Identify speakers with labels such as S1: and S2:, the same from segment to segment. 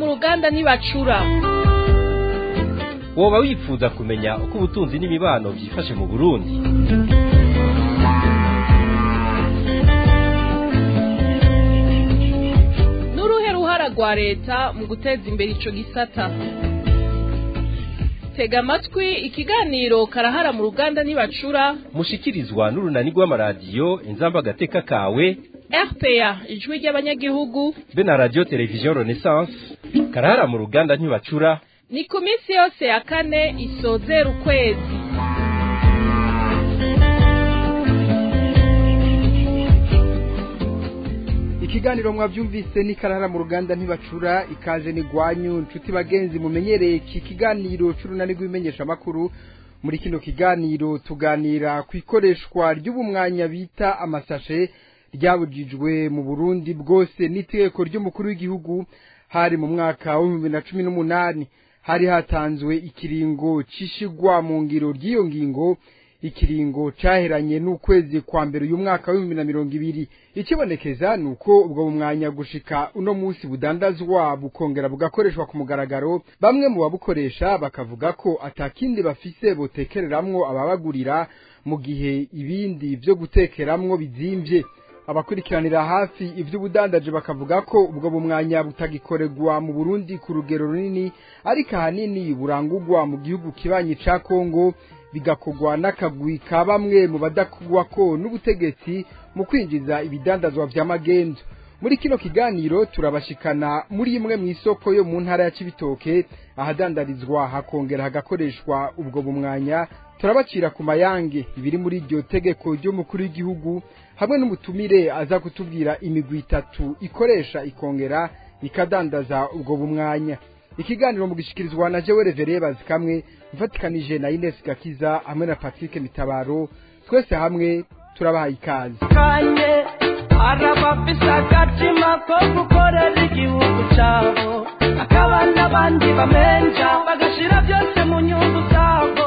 S1: ruganda ntibacura
S2: woba wifuza kumenya uko ubutunzi n'imibano byifashe mu burundi
S1: n'uruhe ruhara rwa leta mu guteza imbere ico gisata tega amatwi ikiganiro karahara mu ruganda ntibacura
S2: mushikirizwa n'urunani rw'amaradiyo inzamba agateka kawe
S1: rpa ijwi ry'abanyagihugu
S2: be na radiyo televiziyo renaissance karahara mu ruganda ntibacura
S1: ni ku minsi yose ya kane isozera ukwezi
S3: ikiganiro mwabyumvise ni karara mu ruganda ntibacura ikaze ni gwanyu nshuti bagenzi mumenyereye iki kiganiro c'urunani rw'ibimenyesha makuru muri kino kiganiro tuganira ku ikoreshwa ry'ubumwanya bita amasashe ryabujijwe mu Burundi bwose n'itegeko ry'umukuru w'igihugu hari mu mwaka wa 2018 hari hatanzwe ikiringo cishigwa mu ngiro ry'iyo ngingo ikiringo caheranye n'ukwezi kwa mbere uyu mwaka wa 2020 ikibonekeza nuko ubwo bumwanya gushika uno musi budandazwa bukongera bugakoreshwa ku mugaragaro bamwe mu babukoresha bakavuga ko atakindi bafise botekereramwo ababagurira mu gihe ibindi vyo gutekeramwo bizimvye abakurikiranira hafi ivy'ubudandaje bakavuga ko ubwo bumwanya butagikorerwa mu Burundi ku rugero runini ariko ahanini burangurwa mu gihugu kibanyi ca Kongo bigakorwa n'akagwi ka bamwe mu badakugwa ko n'ubutegetsi mu kwinjiza ibidandazwa vya magendu muri kino kiganiro turabashikana muri imwe mu isoko yo mu ntara ya Cibitoke ahadandarizwa hakongera hagakoreshwa ubwo bumwanya turabacira ku mayange ibiri muri iryo tegeko ry'umukuru w'igihugu hamwe n'umutumire aza kutubwira imigwi itatu ikoresha ikongera ikadandaza ubwo bumwanya ikiganiro mu gishikirizwa na jewe revere bazikamwe mfatikanije na Ines Gakiza hamwe na Patrick Mitabaro twese hamwe turabahaye ikaze
S4: kanye arabafise agatima ko gukorera igihugu cabo akaba n'abandi bamenja bagashira byose mu nyungu zabo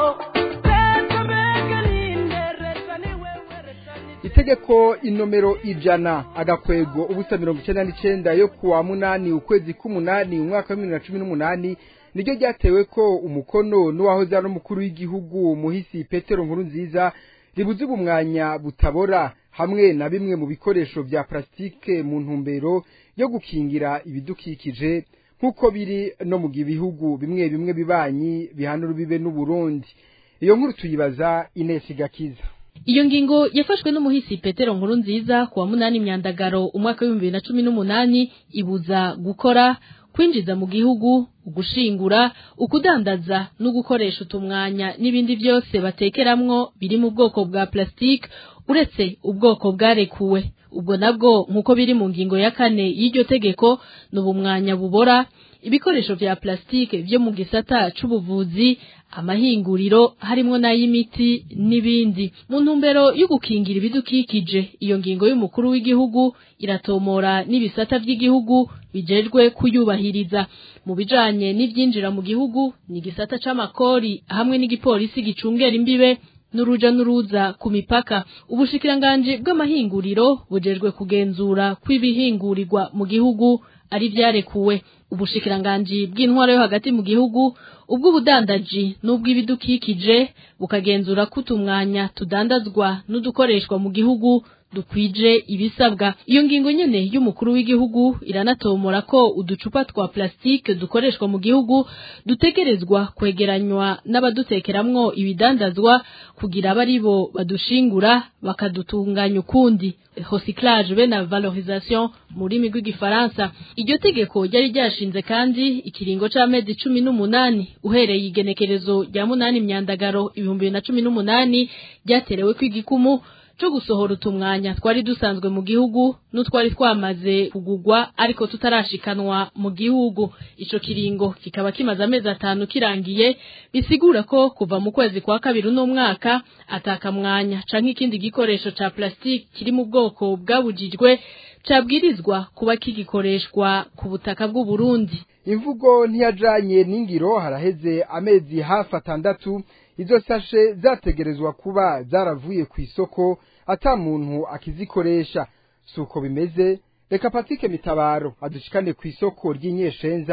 S4: leta mbega nindereza ni wewe leta ni
S3: itegeko inomero ijana agakwego ubusa mirongo icenda n'icenda yo kuwa munani ukwezi k'umunani umwaka wa bibiri na cumi n'umunani niryo ryatewe ko umukono n'uwahoze ari umukuru w'igihugu muhisi petero nkuru nziza ribuze ubumwanya butabora hamwe na bimwe mu bikoresho vya plastique mu ntumbero yo gukingira ibidukikije nk'uko biri no mu bihugu bimwe bimwe bibanyi bihana urubibe n'uburundi iyo nkuru tuyibaza Ines Gakiza
S5: Iyo ngingo yafashwe n'umuhisi Petero Nkuru nziza kuwa munani myandagaro umwaka w'ibihumbi bibiri na cumi n'umunani ibuza gukora kwinjiza mu gihugu ugushingura ukudandaza no gukoresha utumwanya n'ibindi byose batekeramwo biri mu bwoko bwa plastique uretse ubwoko bwarekuwe ubwo nabwo nk'uko biri mu ngingo ya kane y'iryo tegeko ni ubumwanya bubora ibikoresho vya plastique vyo mu gisata c'ubuvuzi amahinguriro harimwo n'ay'imiti n'ibindi mu ntumbero yo gukingira ibidukikije iyo ngingo y'umukuru w'igihugu iratomora n'ibisata vy'igihugu bijejwe kuyubahiriza mu bijanye n'ivyinjira mu gihugu ni igisata c'amakori hamwe n'igipolisi gicungera imbibe n'uruja n'uruza ku mipaka ubushikiranganji bw'amahinguriro bujejwe kugenzura kw'ibihingurirwa mu gihugu ari vyarekuwe ubushikiranganji bw'intwaro yo hagati mu gihugu ubw'ubudandaji n'ubw'ibidukikije bukagenzura ko utumwanya tudandazwa n'udukoreshwa mu gihugu dukwije ibisabwa iyo ngingo nyene y'umukuru w'igihugu iranatomora ko uducupa twa plastike dukoreshwa mu gihugu dutegerezwa kwegeranywa n'abadutekeramwo ibidandazwa kugira abe ari bo badushingura bakadutunganya ukundi recyclage be na valorisation mu rurimi rw'igifaransa iryo tegeko ryari ryashinze kandi ikiringo c'amezi cumi n'umunani uhereye igenekerezo rya munani myandagaro ibihumbi bibiri na cumi n'umunani ryaterewe kw'igikumu co gusohora utumwanya twari dusanzwe mu gihugu n'utwari twamaze kugugwa ariko tutarashikanwa mu gihugu ico kiringo kikaba kimaze amezi atanu kirangiye bisigura ko kuva mu kwezi kwa kabiri uno mwaka atakamwanya canke ikindi gikoresho ca plastique kiri mu bwoko bwabujijwe cabwirizwa kuba kigikoreshwa ku butaka bw'u Burundi
S3: imvugo ntiyajanye n'ingiro haraheze amezi hafi atandatu izo sashe zategerezwa kuba zaravuye ku isoko ata muntu akizikoresha si uko bimeze reka patike mitabaro adushikane ku isoko ry'inyeshenza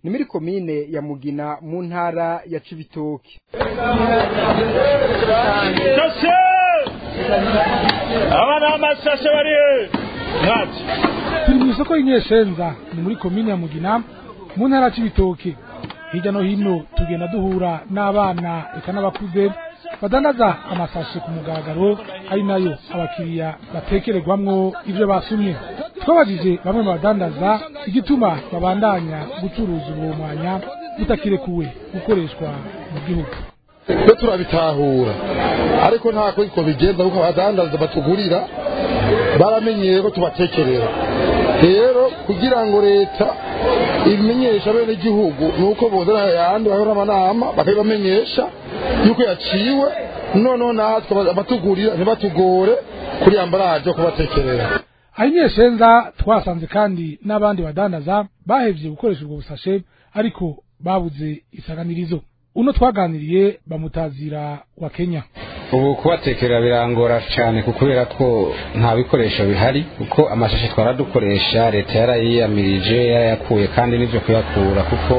S3: ni muri komine ya mugina mu ntara ya cibitoke
S6: shashe abana b'amashashe bari mwaki
S7: turi mu isoko y'inyeshenza ni muri komine ya mugina mu ntara c'ibitoke hirya no hino tugenda duhura n'abana eka n'abakuze badandaza amasashe ku mugaragaro ari nayo abakiriya batekererwamwo ivyo basumye twabajije bamwe mu badandaza igituma babandanya gucuruza uwo mwanya butakirekuwe gukoreshwa mu gihugu
S8: twe turabitahura ariko nta ko bigenza kuko abadandaza batugurira baramenyeye ko tubatekerera rero kugira ngo leta ibimenyesha bene igihugu ni uko bozana ayandi bahora amanama bakabibamenyesha yuko yaciwe noneho natwe abatugurira ntibatugore kuri ambaraje kubatekerera
S7: aho inyeshenza twasanze kandi n'abandi badandaza bahevye gukoresha ubwo busashe ariko babuze isaganirizo uno twaganiriye bamutazira wa Kenya
S9: ubu kubatekera birangora cyane kubera ko nta bikoresho bihari kuko amashashi twaradukoresha leta yarayiyamirije yarayakuye kandi nibyo kuyakura kuko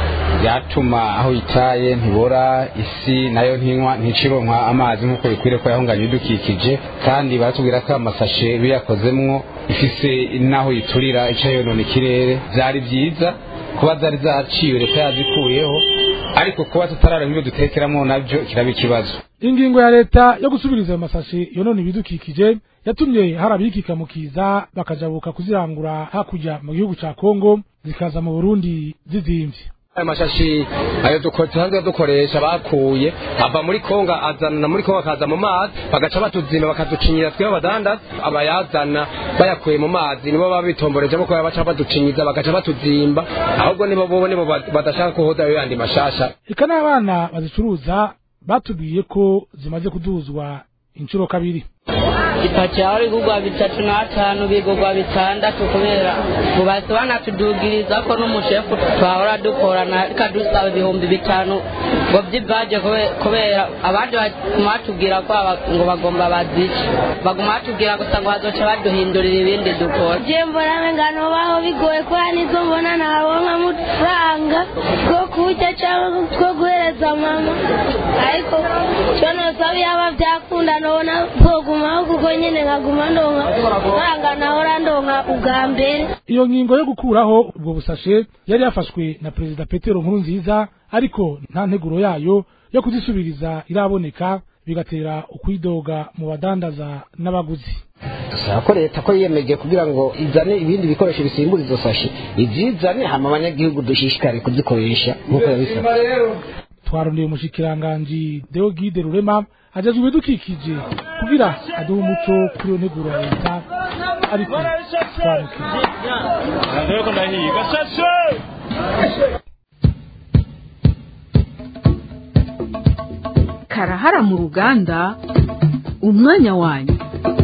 S9: byatuma aho itaye ntibora isi nayo ntinywa nticironkwa amazi nk'uko bikwiriye ko yahunganya ibidukikije kandi baratubwira ko amasashe biyakozemwo ifise n'aho yiturira ica yonona ikirere byari byiza kuba zari zaciwe leta yazikuyeho ariko kuba tutarara nk'ibyo dutekeramo nabyo kiraba ikibazo
S7: ingingo ya leta yo gusubiriza ayo masashe yonona ibidukikije yatumye hari abikika mu kiza bakajabuka kuzirangura hakurya mu gihugu ca kongo zikaza mu burundi zizimvye
S2: aya mashashi ayo dusanzwe dukoresha bakuye ava muri kongo azana muri kongo akaza mu mazi bagaca batuzima bakaducinyira twe abadandaza abayazana bayakuye mu mazi nibo baba bitomborejemo ko baca baducinyiza bagaca batuzimba ahubwo nibo bo nibo badashaka kuhoza ayo yandi mashasha
S7: eka n'abana bazicuruza batubwiye ko zimaze kuduzwa inshuro kabiri
S10: ipaki yawe igurwa bitatu n'atanu bigurwa bitandatu kubera ngo bahise banatudugiriza ko n'umushefu twahora dukorana ikadusaba ibihumbi bitanu ngo by'ibaje kubera abandi baguma batubwira ko ngo bagomba bazice baguma batubwira gusa ngo bazoca baduhindurira ibindi dukora
S11: je mbona ngano baho bigoye kubera nizo mbona ntabonka amafaranga two kurya cyangwa two guhereza mama ariko cyo nosaba yaba byakunda nobona bwogumaho kuko nyine nkaguma ndonka faranga nahora ndonka ubwa mbere
S7: iyo ngingo yo gukuraho ubwo busashe yari yafashwe na perezida petero nkurunziza ariko nta nteguro yayo yo kuzisubiriza iraboneka bigatera ukwidoga mu badandaza n'abaguzi
S12: dusaba ko leta ko yiyemeje kugira ngo izane ibindi bikoresho bisimbura izo sashi ibyizane hama abanyagihugu dushishikare kuzikoresha nk'uko yabisabye
S7: twarondeye umushikiranganji Deogide Rurema ajejwe ibidukikije kugira aduhe umuco kuri iyo nteguro ya leta ariko twamukiye
S6: ndabona ko ndahiga shashe
S13: karahara mu ruganda umwanya wanyu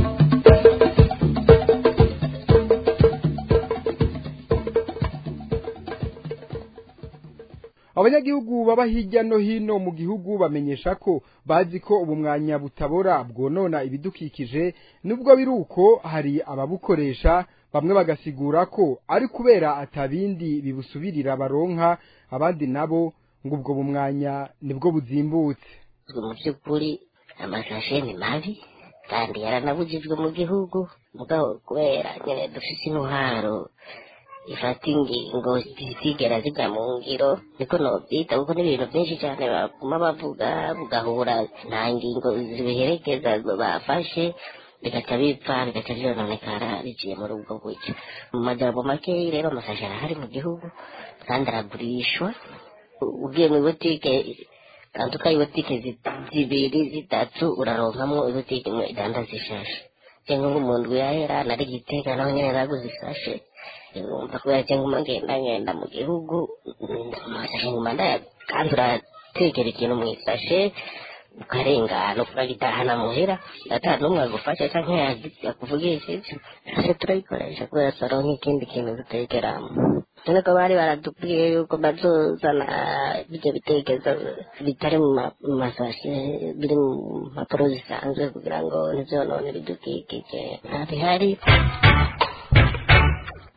S3: abanyagihugu baba hirya no hino mu gihugu bamenyesha ko bazi ko ubu mwanya butabora bwonona ibidukikije nubwo biri uko hari ababukoresha bamwe bagasigura ko ari kubera atabindi bibusubirira baronka abandi nabo ngo ubwo bumwanya nibwo buzimbutse
S14: mu by'ukuri amasashe ni mabi kandi yaranabujijwe mu gihugu mugabo kubera nyine dufite intwaro ifata ingingo zigera zijya mu ngiro niko nobyita kuko n'ibintu byinshi cyane baguma bavuga bugahura nta ngingo zibiherekeza bafashe bigaca bipfa bigaca byononekara biciye muri ubwo buryo mu majambo makeyi rero amasashe arahari mu gihugu kandi aragurishwa ugiye mu butike tanduka ibutike zibiri zitatu uraronkamo ibutike imwe idandaza ishashe cyangwa nk'umuntu yahera nari gitega naho nyine naguze isashe umva kubera cyangwa ngenda ngenda mu gihugu amasashe nguma ndaya kandi uratekera ikintu mu isashe ukarengana ukagitahana muhira ata n'umwe agufasha cyangwa yakuvugishije ase turayikoresha kubera turonka ikindi kintu dutekeramo none ko bari baratubwiye yuko bazozana ibyo bitekerezo bitari mu masashe biri mu mpapuro zisanzwe kugira ngo ntibyonone ibidukikije ntabihari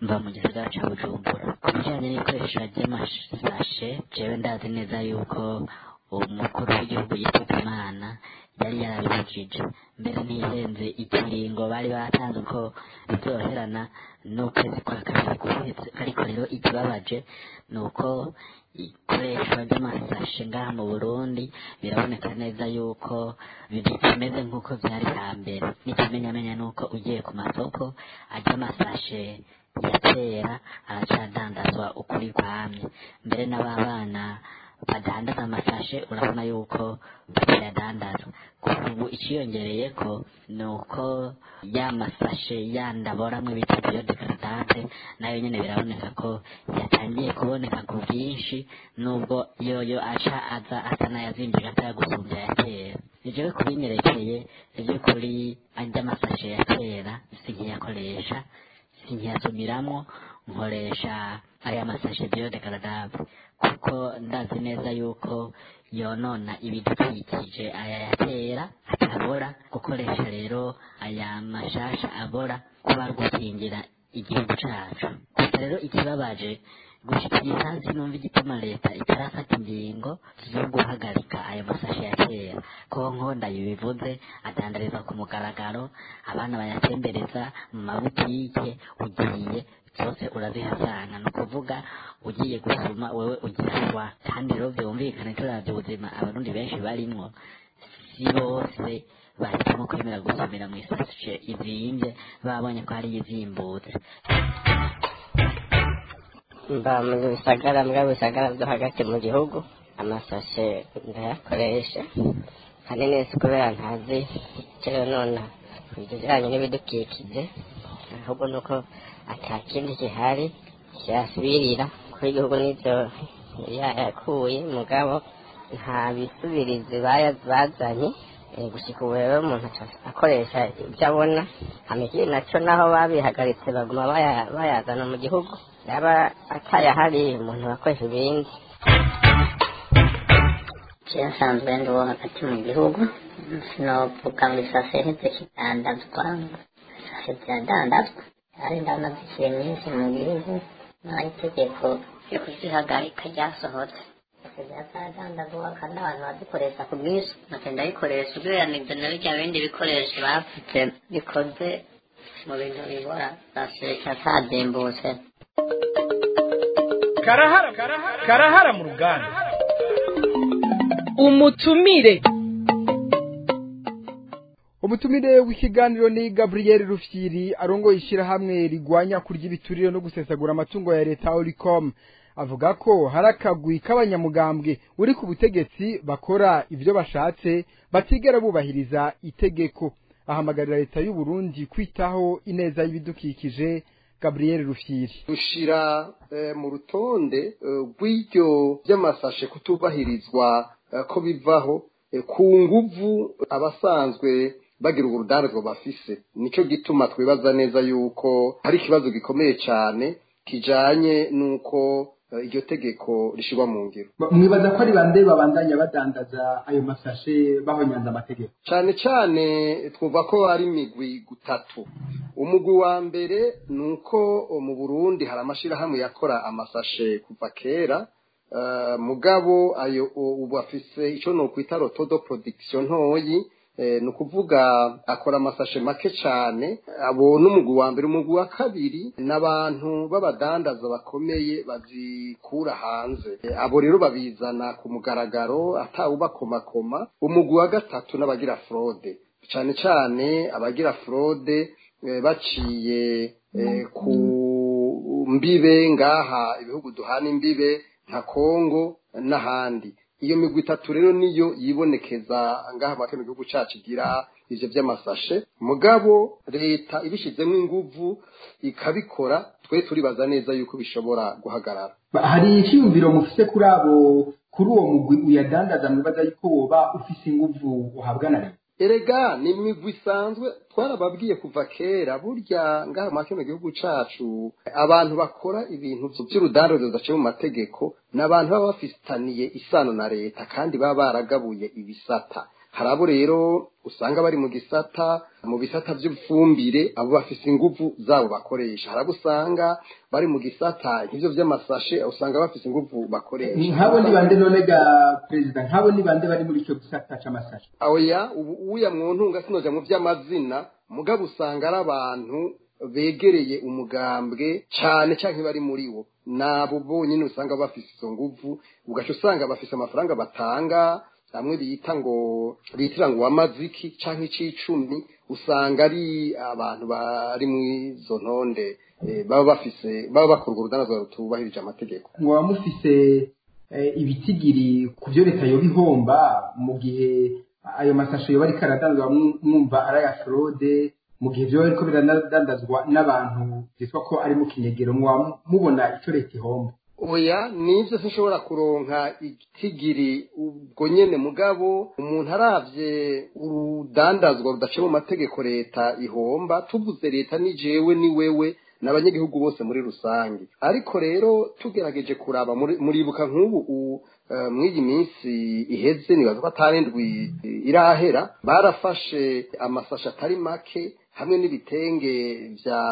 S15: mva mu gisagara ca bujumbura ku bijanye n'ikoresha ry'amasashe jewe ndazi neza yuko umukuru w'igihugu yitabye imana yari yarabibujije mbere ntihenze ikiringo bari batanze ko bizoherana n'ukwezi kwa kabiri guheze ariko rero ikibabaje ni uko ikoreshwa ry'amasashe ngaha mu burundi biraboneka neza yuko bimeze nk'uko byari hambere n'ikimenyamenya ni uko ugiye ku masoko ajya amasashe ya kera aracadandazwa ukuri kwamye mbere n'ababana badandaza amasashe urabona yuko batayadandaza ubu ikiyongereye ko ni uko ya masashe yandaboramwe bita biyodegaradante nayo nyine biraboneka ko yatangiye kuboneka ku bwinshi nubwo yoyo aca aza asa n'ayazinjira atayagusumbya ya kera jewe kubinyerekeye iby'ukuri ajya amasashe ya kera sinkiyakoresha sinkiyasumiramo nkoresha aya masashe biyodegaradante kuko ndazi neza yuko yonona ibidukikije aya ya kera atabora gukoresha rero aya mashasha abora kuba ari gukingira igihugu cacu gusa rero ikibabaje gushika iyi saha sinumva igituma leta itarafata ingingo zo guhagarika ayo masashe ya kera ko nkonda bivuze adandariza ku mugaragaro abana bayatembereza mu mabutike ugiye zose urazihasanga ni ukuvuga ugiye gusoma wewe ugihashwa kandi rero byumvikane turavye ubuzima abarundi benshi barimwo si bose bahitamo kwemera gusomera mu isashe izimvye babonye ko hari izimbutse
S14: mba mu bisagara mbwa bisagara byo hagati mu gihugu amasashe ndayakoresha hanini si kubera ntazi icyo nona ibijyanye n'ibidukikije ahubwo ni uko ata kindi gihari cyasubirira kuri igihugu n'ibyo yakuye mugabo nta bisubirizi bazanye gushyika ubu rero umuntu akoresha ibyo abona amikiri nacyo naho babihagaritse baguma bayazana mu gihugu yaba atayahari umuntu akoresha ibindi
S16: cyasanzwe ndi uwo hagati mu gihugu sinovuga ngo isase heze kidandazwa isase ziradandazwa hari ndamaze nyinshi mu gihugu nta itegeko ryo kuzihagarika ryasohotse byazadandazwa kandi abantu bazikoresha ku bwinshi bakenda bikoresha ugereranije na bijya bindi bikoresho bafite bikoze mu bintu bibora sase cyatadimbutse
S6: karahara karahara mu ruganda
S1: umutumire
S3: umutumire w'ikiganiro ni gaburiyeri rufyiri arongoye ishyirahamwe rigwanya kurya ibiturire no gusesagura amatungo ya leta oricom avuga ko hari akagwi k'abanyamugambwe uri ku butegetsi bakora ibyo bashatse batigera bubahiriza itegeko ahamagarira leta y'u Burundi kwitaho ineza y'ibidukikije gaburiyeri rufyiri
S17: dushira mu rutonde rw'iryo by'amasashe kutubahirizwa ko bivaho ku nguvu abasanzwe bagira urudandazwa bafise nicyo gituma twibaza neza yuko hari ikibazo gikomeye cyane kijanye n'uko iryo tegeko rishyirwa mu ngiro
S3: mwibaza ko ari bande babandanya badandaza ayo masashe bahonyanza amategeko
S17: cyane cyane twumva ko ari imigwi gutatu umugwi wa mbere ni uko mu burundi hari amashyirahamwe yakora amasashe kuva kera mugabo ayo ubu afise icyo ni ukwita rotodo production ntoyi ni ukuvuga akora amasashe make cyane abo n'umugwi wa mbere umugwi wa kabiri ni abantu b'abadandaza bakomeye bazikura hanze abo rero babizana ku mugaragaro atawubakomakoma umugwi wa gatatu n'abagira forode cyane cyane abagira forode baciye ku mbibe ngaha ibihugu duhana imbibe nka kongo n'ahandi iyo migwi itatu rero niyo yibonekeza ngaha make mu gihugu cyacu igira ivyo vy'amasashe mugabo leta ibishizemo inguvu ikabikora twe turibaza neza yuko bishobora guhagarara
S3: hari icyiyumviro mufise kuri abo kuri uwo mugwi uyadandaza mwibaza yuko woba ufise inguvu uhabwa na leta
S17: erega ni imigwi isanzwe twarababwiye kuva kera burya ngaha make mu gihugu cacu abantu bakora ibintu vy'urudandazo bidaciye mu mategeko ni abantu baba bafitaniye isano na leta kandi baba baragabuye ibisata hari abo rero usanga bari mu gisata mu bisata by'ifumbire abo bafise inguvu zabo bakoresha hari abo usanga bari mu gisata nk'ivyo vy'amasashe usanga bafise inguvu bakoresha
S3: nk'abo ni bande none ga perezida nk'abo ni bande bari muri icyo gisata c'amasashe
S17: oya ubu uya mu ntunga sinoja mu vy'amazina mugabo usanga ari abantu begereye umugambwe cane canke bari muri wo nabo bonyene usanga bafise izo nguvu ugaca usanga bafise amafaranga batanga hamwe bita ngo bitira ngo wamaziki canke icicumi usanga ari abantu bari mw'izo ntonde eh, baba bafise baba bakora urwo rudanazwa rutubahirije amategeko
S3: mwaba mufise eh, ibitigiri ku byo leta yoba ihomba mu gihe ayo masashe yoba ariko aradandazwa mwu- mwumva ari aya forode mu gihe vyoba biriko biradandazwa n'abantu vyitwa ko ari mu kinyegero mwaba mubona ico leta ihomba
S17: oya nivyo sinshobora kuronka igitigiri ubwo nyene mugabo umuntu aravye urudandazwa rudaciye mu mategeko leta ihomba tuvuze leta ni jewe ni wewe n'abanyagihugu bose muri rusange ariko rero tugerageje kuraba muri- muribuka nk'ubu u- eh, mw'iyi minsi iheze nibaza ko atarindwi irahera barafashe amasashi atari make hamwe n'ibitenge vya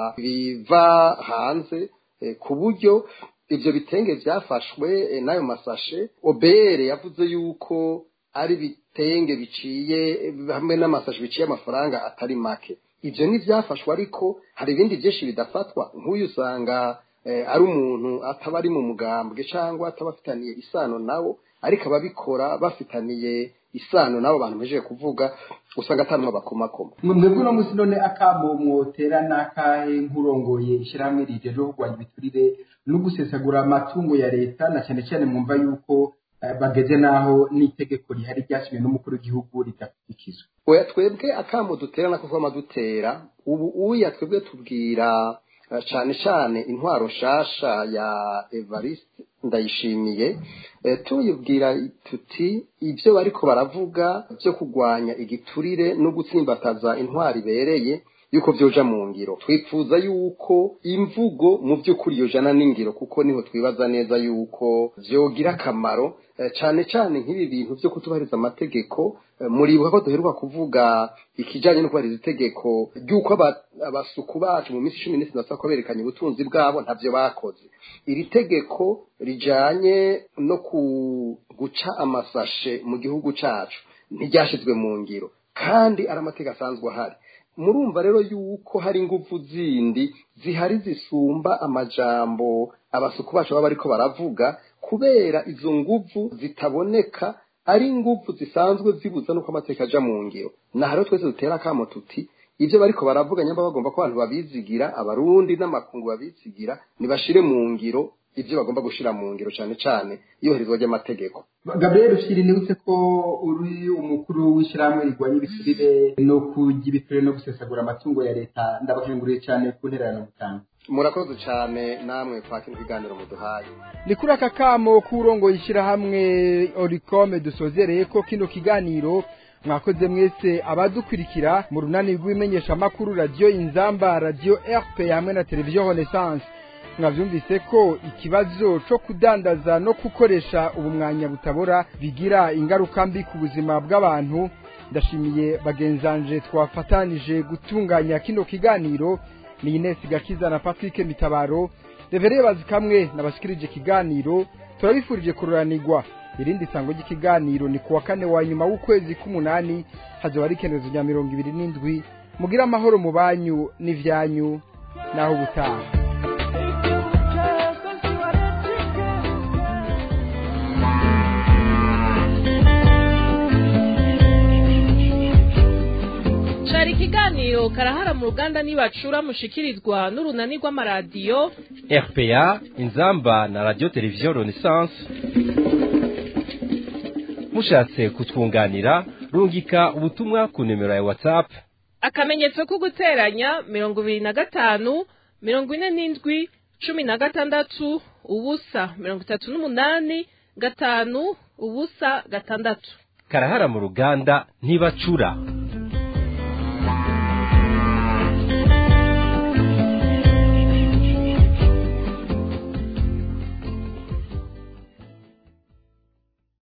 S17: biva hanze eh, ku buryo ivyo bitenge vyafashwe eh, n'ayo masashe obere yavuze yuko ari ibitenge biciye eh, hamwe n'amasashi biciye amafaranga atari make ivyo ntivyafashwe ariko hari ibindi vyinshi bidafatwa nk'uyu usanga eh, ari umuntu ataba ari mu mugambwe cyangwa ataba afitaniye isano nawo ariko ababikora bafitaniye isano n'abo bantu mpejeje kuvuga usanga atanumwe bakomakoma
S3: mwe mwebwe uno munsi none akamo mwotera n'akahe nk'urongoye ishyirahamwe rijeje kurwanya ibiturire no gusesagura amatungo ya leta na cyane cyane mwumva yuko eh, bageze n'aho n'itegeko rihari ryashyizwe n'umukuru w'igihugu ridakurikizwa
S17: oya twebwe akamo dutera nako kwama dutera ubu uya twebwe tubwira eh, cane cane intwaro shasha ya Evariste ndayishimiye eh, tuyibwira tuti ivyo bariko baravuga vyo kugwanya igiturire no gutsimbataza intwaro ibereye yuko vyoja mu ngiro twifuza yuko imvugo mu by'ukuri yojana n'ingiro kuko niho twibaza neza yuko vyogira akamaro eh, cane cane nk'ibi bintu vyo kutubahiriza amategeko eh, muribuka ko duheruka kuvuga ikijanye no kubahiriza itegeko ry'uko aba- abasuku bacu mu minsi cumi n'itandatu bako berekanye ubutunzi bwabo ntavyo bakoze iri tegeko rijanye no ku guca amasashe mu gihugu cacu ntiryashizwe mu ngiro kandi ari amategeko asanzwe ahari murumva rero yuko hari ingufu zindi zihari zisumba amajambo abasuku bacu baba bariko baravuga kubera izo nguvu zitaboneka ari ingufu zisanzwe zibuza nuko amateka aja mu ngiro na rero twese dutera akamo tuti ivyo bariko baravuga nyamba bagomba ko abantu babizigira abarundi n'amakungu babizigira nibashire mu ngiro ivyo bagomba gushira mu ngiro cane cane iyubahirizwa ry'amategeko
S3: gabriel ushyira nibutse ko uri umukuru w'ishyirahamwe rigwanya ibiturire no kurya ibiturire no gusesagura amatungo ya leta ndabakanguriye cyane ku ntererano mutanga
S17: murakoze cane namwe kwa kino kiganiro muduhaye
S3: ni kuri aka kamo k'urongoye ishyirahamwe orikome dusozereye ko kino kiganiro mwakoze mwese abadukurikira mu runani rw'ibimenyeshamakuru radiyo inzamba radiyo rp hamwe na televiziyo renaissance mwabyumvise ko ikibazo cyo kudandaza no gukoresha ubu mwanya butabora bigira ingaruka mbi ku buzima bw'abantu ndashimiye bagenzanje twafatanije gutunganya kino kiganiro ni Ines Gakiza na Patrick Mitabaro revereye bazikamwe nabashikirije ikiganiro turabifurije kururanirwa irindi sango ry'ikiganiro ni kuwa kane wa nyuma w'ukwezi k'umunani hazoba ari ikenezo rya mirongo ibiri n'indwi mugira amahoro mu banyu n'ivyanyu naho ubutaha
S1: cari ikiganiro karahara mu ruganda nibacura mushikirizwa n'urunani rw'amaradiyo
S6: RPA inzamba na radio televiziyo Renaissance mushatse kutwunganira rungika ubutumwa ku nimero ya WhatsApp
S1: akamenyetso ko guteranya mirongo ibiri na gatanu mirongo ine n'indwi cumi na gatandatu ubusa mirongo itatu n'umunani gatanu ubusa gatandatu
S6: karahara mu ruganda ntibacura